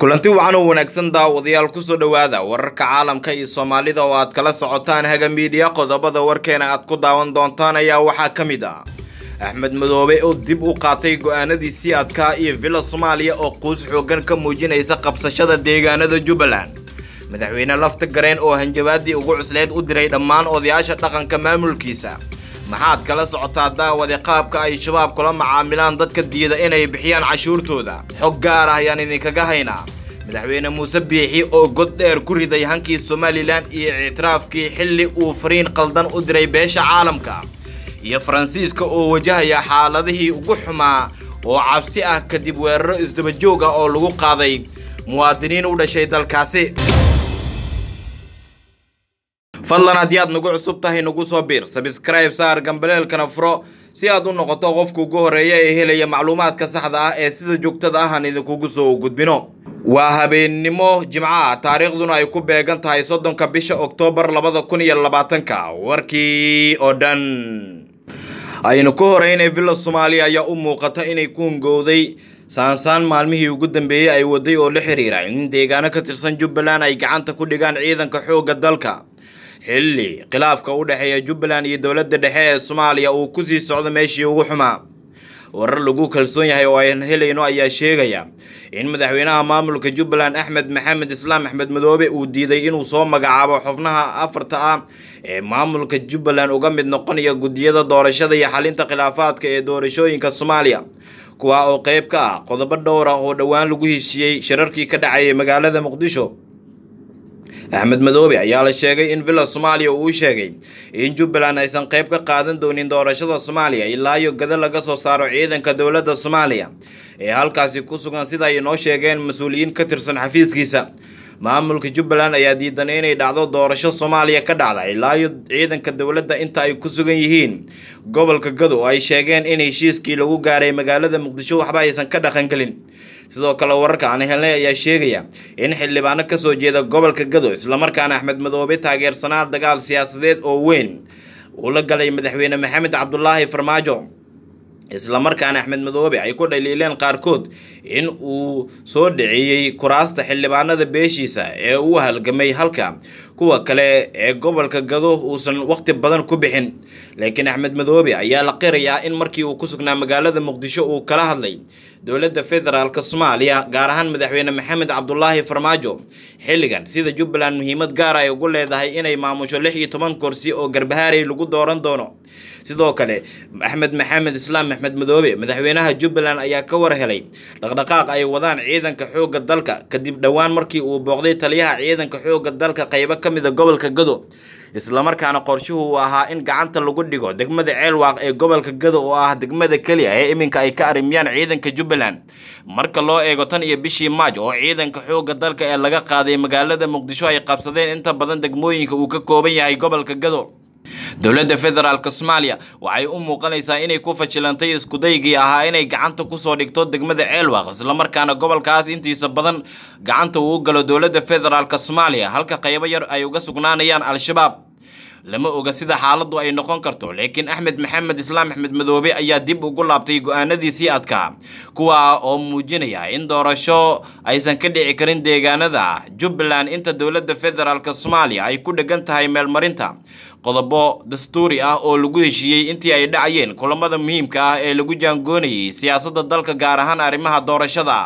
kulanti wacan oo wanaagsan daawadayaal kusoo dhowaada wararka caalamka iyo soomaalida oo aad kala socotaan haga miidiya qodobada warkeena aad ku daawan doontaan ayaa waxaa ka mid ah axmed madoobe oo dib u qaatay go-aanadiisii adkaa iyo villa soomaaliya oo quus xoogan ka muujinaysa qabsashada deegaanada jubbaland madaxweyne lafta gareen oo hanjabaadii ugu cusleed u diray dhammaan odayaasha dhaqanka maamulkiisa maxaad kala socotaa daawade qaabka ay shabaab kula macaamilaan dadka diida inay bixiyaan cashuurtooda xog gaar ah ayaan idinkaga haynaa madaxweyne muuse biixi oo god dheer ku riday hankii somalilan iyo ictiraafkii xilli uu fariin qaldan u diray beesha caalamka iyo faransiiska oo wajahaya xaaladihii ugu xumaa oo cabsi ah kadib weeraro isdaba joog ah oo lagu qaaday muwaadiniin u dhashay dalkaasi fadlan haddii aad nagu cusub tahay nagu soo biir sabscribe saar gambaleelkana furo si aad u noqoto qofka ugu horeeya ee helaya macluumaadka saxda ah ee sida joogtada ah aan idinkugu soo gudbino waa habeennimo jimco ah taariikhduna ay ku beegan tahay soddonka bisha oktoobar labada kun iyo labaatanka warkii oo dhan aynu ka horeynay villa soomaaliya ayaa u muuqata inay ku hungowday saansaan maalmihii ugu dambeeyey ay waday oo la xiriira in deegaano ka tirsan jubbaland ay gacanta ku dhigaan ciidanka xoogga dalka xilli khilaafka u dhexeeya jubbaland iyo dowladda dhexe ee soomaaliya uu kusii socdo meeshii ugu xumaa warar lagu kalsoon yahay oo aan helayno ayaa sheegaya in madaxweynaha maamulka jubbaland axmed maxamed islaam axmed madoobe uu diiday inuu soo magacaabo xubnaha afarta ah ee maamulka jubbaland uga mid noqonaya guddiyada doorashada iyo xalinta khilaafaadka ee doorashooyinka soomaaliya kuwa oo qeyb ka ah qodobo dhowr ah oo dhowaan lagu heshiiyey shirarkii ka dhacayay magaalada muqdisho axmed madoobe ayaa la sheegay in villa soomaaliya uu sheegay in jubbaland aysan qayb ka qaadan doonin doorashada soomaaliya ilaa iyo gada laga soo saaro ciidanka dowladda soomaaliya ee halkaasi ku sugan sida ay noo sheegeen mas-uuliyiin ka tirsan xafiiskiisa maamulka jubbaland ayaa diidan inay dhacdo doorasho soomaaliya ka dhacda ilaa iyo ciidanka dowladda inta ay ku sugan yihiin gobolka gado oo ay sheegeen in heshiiskii lagu gaaray magaalada muqdisho waxba aysan ka dhaqangelin sidoo kale wararka aan helnay ayaa sheegaya in xildhibaano kasoo jeeda gobolka gado islamarkaana axmed madoobe taageersanaa dagaal siyaasadeed oo weyn uu la galay madaxweyne maxamed cabdulaahi farmaajo islamarkaana axmed madoobe ay ku dhaliileen qaarkood in uu soo dhaceeyey kuraasta xildhibaanada beeshiisa ee uu halgamay halka kuwa kale ee gobolka gado uusan waqti badan ku bixin laakiin axmed madoobe ayaa la qirayaa in markii uu ku sugnaa magaalada muqdisho uu kala hadlay dowladda federaalk soomaaliya gaar ahaan madaxweyne maxamed cabdulaahi farmaajo xilligan sida jubbaland muhiimad gaar ay ugu leedahay inay maamusho lix iyo toban kursi oo garbahaarey lagu dooran doono sidoo kale axmed maxamed islaam axmed madoobe madaxweynaha jubbaland ayaa ka war helay dhaqdhaqaaq ay wadaan ciidanka xoogga dalka kadib dhowaan markii uu booqday taliyaha ciidanka xoogga dalka qaybo ka mida gobolka gado islamarkaana qorshuhu uu ahaa in gacanta lagu dhigo degmada ceelwaaq ee gobolka gado oo ah degmada keliya ee iminka ay ka arrimiyaan ciidanka jubbaland marka loo eego tan iyo bishii maaj oo ciidanka xoogga dalka ee laga qaaday magaalada muqdisho ay qabsadeen inta badan degmooyinka uu ka kooban yahay gobolka gado dowladda federaalk soomaaliya waxay u muuqanaysaa inay ku fashilantay iskudaygii ahaa inay gacanta kusoo dhigto degmada ceelwaaq islamarkaana gobolkaas intiisa badan gacanta uu galo dowladda federaalk soomaaliya halka qaybo yar ay uga sugnaanayaan al-shabaab lama oga sida xaaladdu ay noqon karto laakiin axmed maxamed islaam axmed madoobe ayaa dib ugu laabtay go-aanadiisii adkaa kuwa oo muujinaya in doorasho aysan ka dhici karin deegaanada jubbaland inta dowladda federaalk soomaaliya ay ku dhegan tahay meelmarinta qodobo dastuuri ah oo lagu heshiiyey intii ay dhacayeen kulamada muhiimka ah ee lagu jaangoonayay siyaasadda dalka gaar ahaan arrimaha doorashada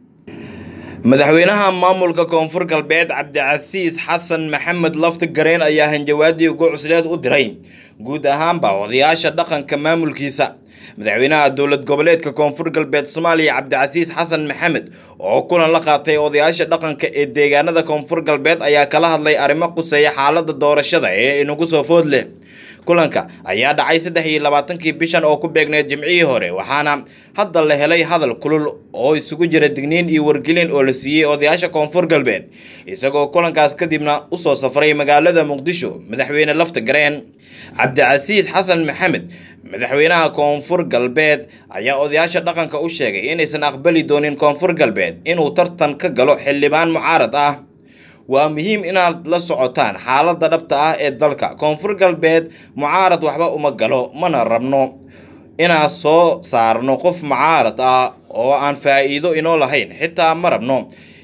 madaxweynaha maamulka koonfur galbeed cabdicasiis xasan maxamed lafta gareen ayaa hanjawaadii ugu cusleed u diray guud ahaanba odayaasha dhaqanka maamulkiisa madaxweynaha dowlad goboleedka koonfur galbeed soomaaliya cabdicasiis xasan maxamed oo kulan la qaatay odayaasha dhaqanka ee deegaanada koonfur galbeed ayaa kala hadlay arrimo quseeya xaalada doorashada ee inagu soo food leh kulanka ayaa dhacay saddex iyo labaatankii bishan oo ku beegneed jimcihii hore waxaana hadda la helay hadal kulul oo isugu jira digniin iyo wargelin oo la siiyey odayaasha koonfur galbeed isagoo kulankaas kadibna usoo safray magaalada muqdisho madaxweyne lafta gareen cabdicasiis xasan maxamed madaxweynaha koonfur galbeed ayaa odayaasha dhaqanka u sheegay inaysan aqbali doonin koonfur galbeed inuu tartan ka galo xildhibaan mucaarad ah waa muhiim inaad la socotaan xaaladda dhabta ah ee dalka koonfur galbeed mucaarad waxba uma galo mana rabno inaan soo saarno qof mucaarad ah oo aan faa'iido inoo lahayn xitaa ma rabno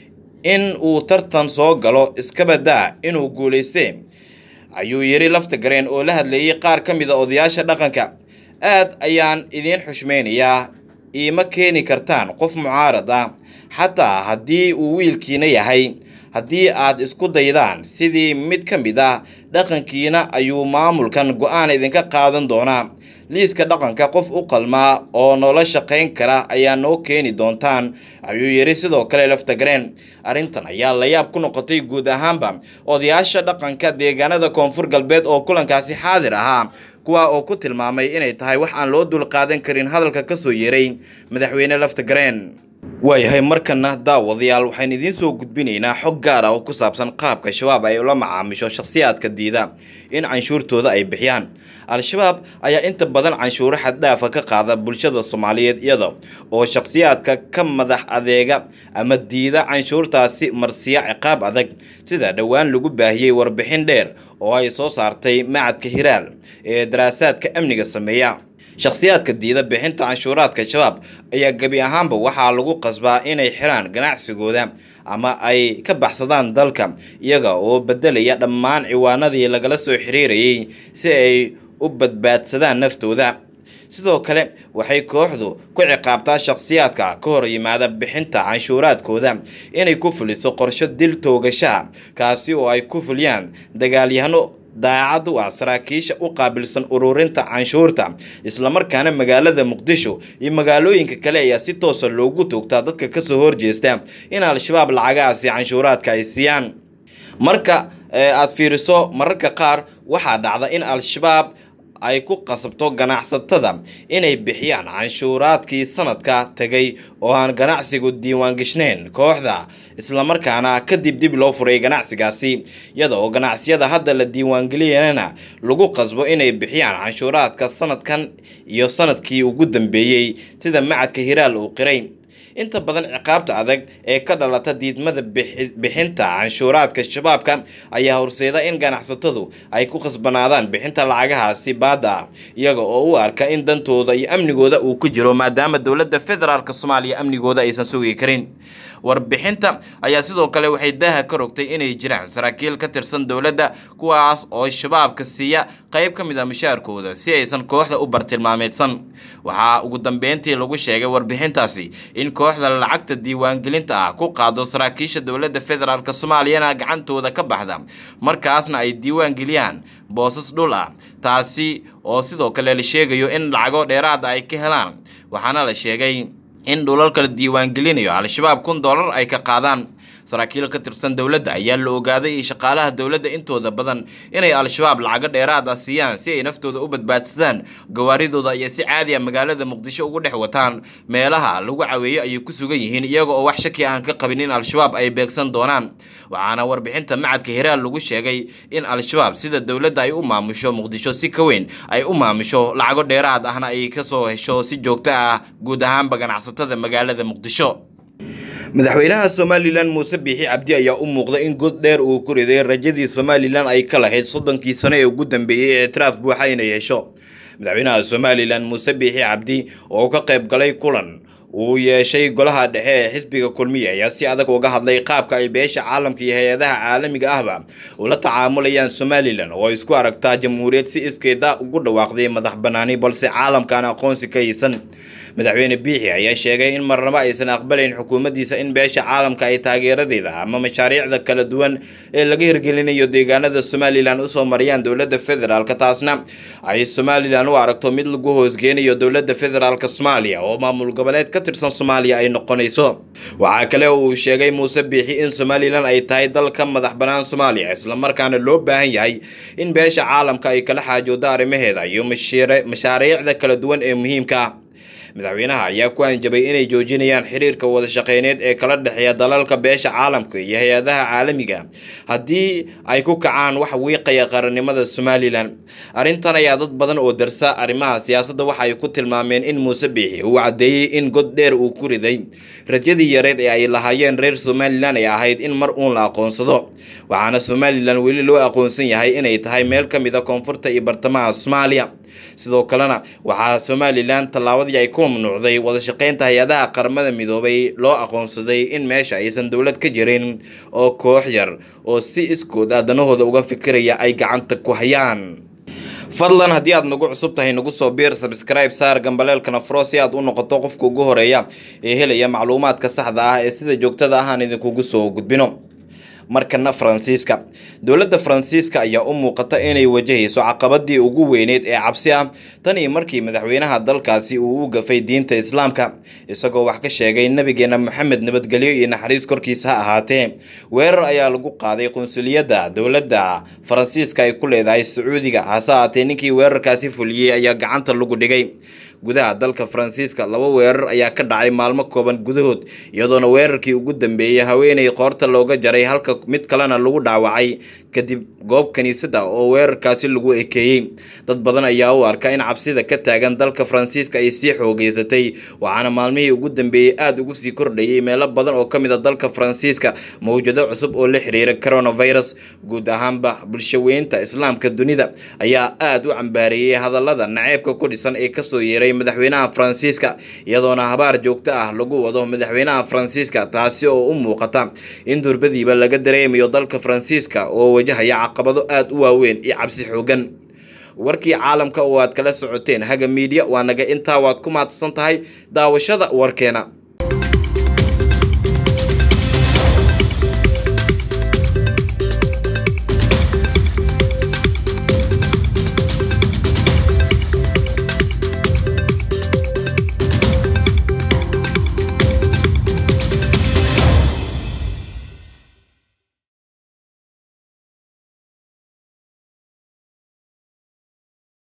in uu tartan soo galo iskabadaa inuu guulaystee ayuu yidhi lafta gareen oo la hadlayay qaar ka mid a odayaasha dhaqanka aad ayaan idiin xushmaynayaa iima keeni kartaan qof mucaarad ah xataa haddii uu wiilkiina yahay haddii aad isku daydaan sidii mid ka mid ah dhaqankiina ayuu maamulkan go-aan idinka qaadan doonaa liiska dhaqanka qof u qalmaa oo noola shaqayn kara ayaa noo keeni doontaan ayuu yidhi sidoo kale laftagareen arrintan ayaa layaab ku noqotay guud ahaanba odayaasha dhaqanka deegaanada koonfur galbeed oo kulankaasi xaadir ahaa kuwa oo ku tilmaamay inay tahay wax aan loo dulqaadan karin hadalka kasoo yeeray madaxweyne laftagareen waayahay markana daawadayaal waxaan idiin soo gudbinaynaa xog gaar ah oo ku saabsan qaabka shabaab ay ula macaamisho shakhsiyaadka diida in canshuurtooda ay bixiyaan al-shabaab ayaa inta badan canshuuro xaddhaafa ka qaada bulshada soomaaliyeed iyada oo shakhsiyaadka ka madax adeega ama diida canshuurtaasi marsiya ciqaab adag sida dhowaan lagu baahiyey warbixin dheer oo ay soo saartay macadka hiraal ee daraasaadka amniga sameeya shakhsiyaadka diida bixinta canshuuraadka shabaab ayaa gebi ahaanba waxaa lagu qasbaa inay xiraan ganacsigooda ama ay ka baxsadaan dalka iyaga oo bedelaya dhammaan ciwaanadii lagala soo xiriirayay si ay u badbaadsadaan naftooda sidoo kale waxay kooxdu ku ciqaabtaa shakhsiyaadka ka hor yimaada bixinta canshuuraadkooda inay ku fuliso qorsho dil toogashaha kaasi oo ay ku fuliyaan dagaalyahano daacad u ah saraakiisha u qaabilsan ururinta canshuurta islamarkaana magaalada muqdisho iyo magaalooyinka kale ayaa si toosa loogu toogtaa dadka kasoo horjeesta in al-shabaab lacagahaasi canshuuraadka ay siiyaan marka aad fiiriso mararka qaar waxaa dhacda in al-shabaab ay ku qasabto ganacsatada inay bixiyaan canshuuraadkii sanadka tegay oo aan ganacsigu diiwaangashnayn kooxda islamarkaana kadib dib loo furay ganacsigaasi iyada oo ganacsiyada hadda la diiwaangeliyana lagu qasbo inay bixiyaan canshuuraadka sanadkan iyo sanadkii ugu dambeeyey sida macadka hiraal uu qiray inta badan ciqaabta adag ee ka dhalata diidmada bixinta canshuuraadka shabaabka ayaa horseeda in ganacsatadu ay ku khasbanaadaan bixinta lacagahaasi baada ah iyaga oo u arka in dantooda iyo amnigooda uu ku jiro maadaama dowladda federaalk soomaaliya amnigooda aysan sugi karin warbixinta ayaa sidoo kale waxay daaha ka rogtay inay jiraan saraakiil ka tirsan dowladda kuwaas oo shabaabka siiya qayb ka mid a mushaarkooda si aysan kooxda u bartilmaameedsan waxaa ugu dambeyntii lagu sheegay warbixintaasi in kooxda lacagta diiwaangelinta ah ku qaado saraakiisha dowladda federaalk soomaaliyana gacantooda ka baxda markaasna ay diiwaan geliyaan boosas dhul ah taasi oo sidoo kale la sheegayo in lacago dheeraada ay ka helaan waxaana la sheegay in dhulalka la diiwaangelinayo al-shabaab kun dollar ay ka qaadaan saraakiil ka tirsan dowladda ayaa la ogaaday in shaqaalaha dowladda intooda badan inay al-shabaab lacago dheeraad ah siiyaan si ay naftooda u badbaadsadaan gawaaridooda ayaa si caadi a magaalada muqdisho ugu dhex wataan meelaha lagu caweeyo ayay ku sugan yihiin iyaga oo wax shaki aan ka qabin in al-shabaab ay beegsan doonaan waxaana warbixinta macadka hiraal lagu sheegay in al-shabaab sida dowladda ay u maamusho muqdisho si ka weyn ay u maamusho lacago dheeraad ahna ay kasoo hesho si joogto ah guud ahaanba ganacsatada magaalada muqdisho madaxweynaha somalilan muuse biixi cabdi ayaa u muuqda in god dheer uu ku riday rajadii somalilan ay ka lahayd soddonkii sano ee ugu dambeeyey ee ictiraaf buuxa inay hesho madaxweynaha somalilan muuse biixi cabdi oo ka qayb galay kulan uu yeeshay golaha dhexe ee xisbiga kulmiya ayaa si adag uga hadlay qaabka ay beesha caalamka iyo hay-adaha caalamiga ahba ula tacaamulayaan somalilan oo ay isku aragtaa jamhuuriyad si iskeeda ugu dhawaaqday madax banaani balse caalamkaan aqoonsi ka haysan madaxweyne biixi ayaa sheegay in marnabo aysan aqbalayn xukuumaddiisa in beesha caalamka ay taageeradeeda ama mashaariicda kala duwan ee laga hirgelinayo deegaanada somalilan usoo mariyaan dowladda federaalk taasna ay somalilan u aragto mid lagu hoosgeenayo dowladda federaalk soomaaliya oo maamul goboleed ka tirsan soomaaliya ay noqonayso waxaa kale oo uu sheegay muuse biixi in somalilan ay tahay dal ka madax bannaan soomaaliya islamarkaana loo baahan yahay in beesha caalamka ay kala xaajoodo arrimaheeda iyo mashaariicda kala duwan ee muhiimka ah madaxweynaha ayaa ku anjabay inay joojinayaan xiriirka wada shaqeyneed ee kala dhexeeya dalalka beesha caalamka iyo hay-adaha caalamiga haddii ay ku kacaan wax wiiqaya qarannimada somalilan arrintan ayaa dad badan oo darsa arrimaha siyaasadda waxa ay ku tilmaameen in muuse biixi uu caddeeyey in god dheer uu ku riday rajadii yareed ee ay lahaayeen reer somalilan ay ahayd in mar uun la aqoonsado waxaana somalilan weli loo aqoonsan yahay inay tahay meel ka mid a koonfurta iyo bartamaha soomaaliya sidoo kalena waxaa somalilan tallaabadii ay ku ku mamnuucday wadashaqeynta hay-adaha qaramada midoobay loo aqoonsaday in meesha aysan dowlad ka jirin oo koox yar oo si iskood aadanahooda uga fikiraya ay gacanta ku hayaan fadlan haddii aad nagu cusub tahay nagu soo biir sabskribe saar gambaleelkana furo si aad u noqoto qofka ugu horeeya ee helaya macluumaadka saxda ah ee sida joogtada ah aan idinkugu soo gudbino markana faransiiska dowladda faransiiska ayaa u muuqata inay wajahayso caqabadii ugu weyneyd ee cabsi ah tan iyo markii madaxweynaha dalkaasi uu u gafay diinta islaamka isagoo wax ka sheegay nabigeena maxamed nabadgelyo iyo naxariis korkiisa ha ahaatee weerar ayaa lagu qaaday qunsuliyadda dowladda faransiiska ay ku leedahay sacuudiga hase ahaatee ninkii weerarkaasi fuliyey ayaa gacanta lagu dhigay gudaha dalka faransiiska laba weerar ayaa ka dhacay maalmo kooban gudahood iyadoona weerarkii ugu dambeeyey haweeney qoorta looga jaray halka mid kalena lagu dhaawacay kadib goob kiniisada oo weerarkaasi lagu ekeeyey dad badan ayaa u arka in cabsida ka taagan dalka faransiiska ay sii xoogeysatay waxaana maalmihii ugu dambeeyey aada ugu sii kordhayay meelo badan oo ka mid a dalka faransiiska mawjado cusub oo la xiriira coronavirus guud ahaanba bulshaweynta islaamka dunida ayaa aada u cambaareeyey hadallada naceebka ku dhisan ee kasoo yeeray madaxweynaha faransiiska iyadoona habaar joogto ah lagu wado madaxweynaha faransiiska taasi oo u muuqata in durbadiiba laga dareemayo dalka faransiiska oo wajahaya caqabado aada u waaweyn iyo cabsi xoogan warkii caalamka oo aad kala socoteen haga miidiya waa naga intaa waad ku mahadsan tahay daawashada warkeena